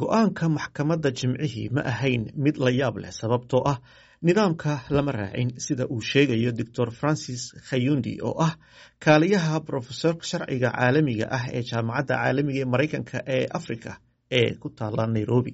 go-aanka maxkamadda jimcihii ma ahayn mid la yaab leh sababtoo ah nidaamka lama raacin sida uu sheegayo doctor francis khayundi oo ah kaaliyaha brofesorka sharciga caalamiga ah ee jaamacadda caalamiga ee maraykanka ee africa ee ku taala nairobi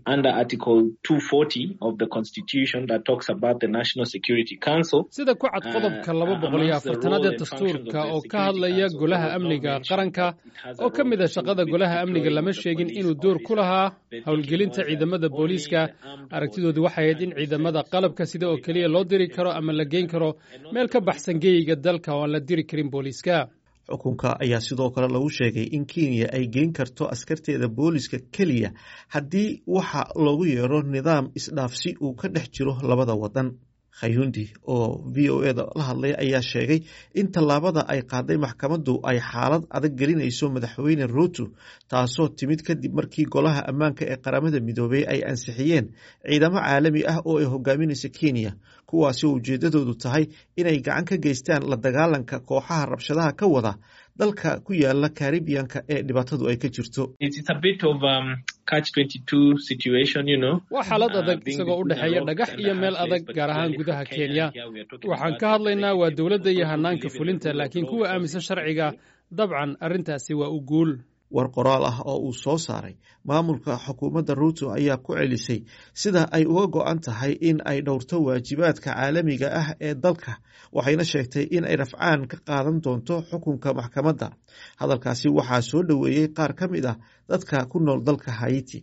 sida ku cad qodobka laba boqol iyo afartanaad ee dastuurka oo ka hadlaya golaha amniga qaranka oo ka mid a shaqada golaha amniga lama sheegin inuu door ku lahaa howlgelinta ciidamada booliiska aragtidoodu waxay ahayd in ciidamada qalabka sida oo keliya loo diri karo ama la geyn karo meel ka baxsan geeyiga dalka oo aan la diri karin booliiska xukunka ayaa sidoo kale lagu sheegay in kenya ay geyn karto askarteeda booliska keliya haddii waxa loogu yeero nidaam isdhaafsi uu ka dhex jiro labada wadan khayundi oo v o eda la hadlay ayaa sheegay in tallaabada ay qaaday maxkamaddu ay xaalad adag gelinayso madaxweyne ruuto taasoo timid kadib markii golaha ammaanka ee qaramada midoobey ay ansixiyeen ciidamo caalami ah oo ay hogaaminaysa kenya kuwaasi oo ujeedadoodu tahay inay gacan ka geystaan la dagaalanka kooxaha rabshadaha ka wada dalka ku yaala karibiyanka ee dhibaatadu ay ka jirto waa xaalad adag isagoo u dhexeeya dhagax iyo meel adag gaar ahaan gudaha kenya waxaan ka hadlaynaa waa dowladda iyo hanaanka fulinta laakiin kuwa aaminsan sharciga dabcan arrintaasi waa u guul war qoraal ah oo uu soo saaray maamulka xukuumadda ruuto ayaa ku celisay sida ay uga go-an tahay in ay dhowrto waajibaadka caalamiga ah ee dalka waxayna sheegtay in ay rafcaan ka qaadan doonto xukunka maxkamadda hadalkaasi waxaa soo dhoweeyey qaar ka mid ah dadka ku nool dalka haiti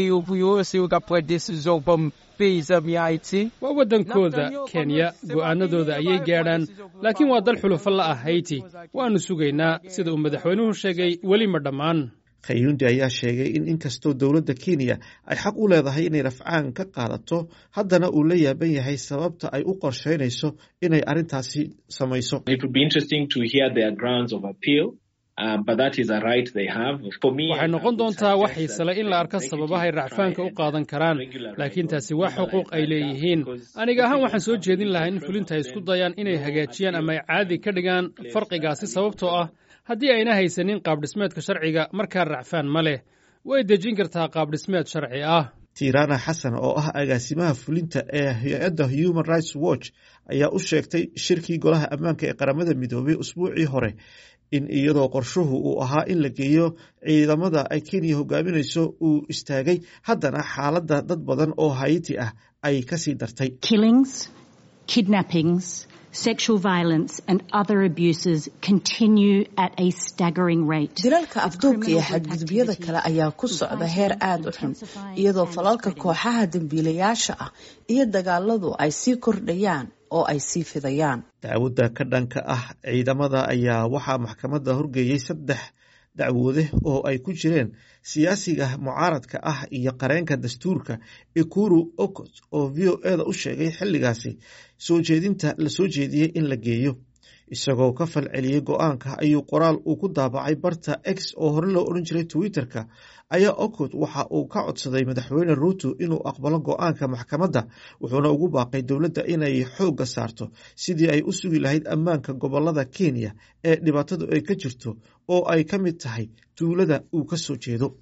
waa waddankooda kenya go'aanadooda ayay gaadhaan laakiin waa dal xulufo la ah hayti waannu sugaynaa sida uu madaxweynuhu sheegay weli ma dhammaan khayundi ayaa sheegay in inkastoo dowladda kenya ay xaq u leedahay inay rafcaan ka qaadato haddana uu la yaaban yahay sababta ay u qorsheynayso inay arrintaasi samayso waxay noqon doontaa wax xiisale in la arko sababahay racfaanka u qaadan karaan laakiin taasi waa xuquuq ay leeyihiin aniga ahaan waxaan soo jeedin lahaa in fulinta ay isku dayaan inay hagaajiyaan ama ay caadi ka dhigaan farqigaasi sababtoo ah haddii ayna haysanin qaabdhismeedka sharciga markaa racfaan ma leh way dejin kartaa qaabdhismeed sharci ah tirana xasan oo ah agaasimaha fulinta ee hay-adda human rights watch ayaa u sheegtay shirkii golaha ammaanka ee qaramada midoobay usbuucii hore in iyadoo qorshuhu uu ahaa in la geeyo ciidamada ay kenya hogaaminayso uu istaagay haddana xaaladda dad badan oo haiti ah ay kasii dartay dilalka afduubka iyo xadgudubyada kale ayaa ku socda heer aada u xun iyadoo falalka kooxaha dembiilayaasha ah iyo dagaaladu ay sii kordhayaan oo ay sii fidayaan dacwadda ka dhanka ah ciidamada ayaa waxaa maxkamadda horgeeyey saddex dacwoode oo ay ku jireen siyaasiga mucaaradka ah iyo qareenka dastuurka ikuru okot oo v o eda u sheegay xilligaasi soo jeedinta la soo jeediyey in la geeyo isagoo ka fal celiyey go-aanka ayuu qoraal uu ku daabacay barta x oo hore loo odhan jiray twitter-ka ayaa okot waxa uu ka codsaday madaxweyne ruuto inuu aqbalo go-aanka maxkamadda wuxuuna ugu baaqay dowladda inay xoogga saarto sidii ay u sugi lahayd ammaanka gobolada kenya ee dhibaatadu ay ka jirto oo ay ka mid tahay tuulada uu ka soo jeedo